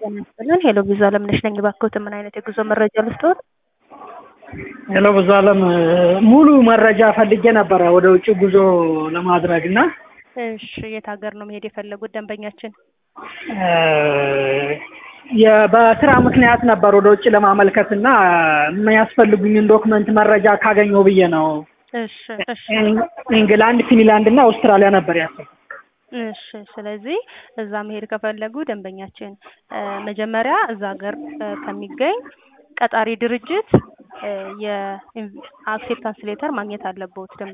ጤና ይስጥልን። ሄሎ ብዙ አለምነሽ ነኝ። እባክዎት ምን አይነት የጉዞ መረጃ ልስጥዎት? ሄሎ ብዙ አለም ሙሉ መረጃ ፈልጌ ነበረ ወደ ውጭ ጉዞ ለማድረግ እና እሺ፣ የት ሀገር ነው መሄድ የፈለጉት ደንበኛችን? የ- በስራ ምክንያት ነበር ወደ ውጭ ለማመልከት እና የሚያስፈልጉኝን ዶክመንት መረጃ ካገኘው ብዬ ነው። እሺ እሺ ኢንግላንድ፣ ፊንላንድ እና አውስትራሊያ ነበር ያሰብኩት። እሺ ስለዚህ እዛ መሄድ ከፈለጉ ደንበኛችን እ መጀመሪያ እዛ ሀገር እ ከሚገኝ ቀጣሪ ድርጅት እ የአክሴፕታንስ ሌተር ማግኘት አለብዎት።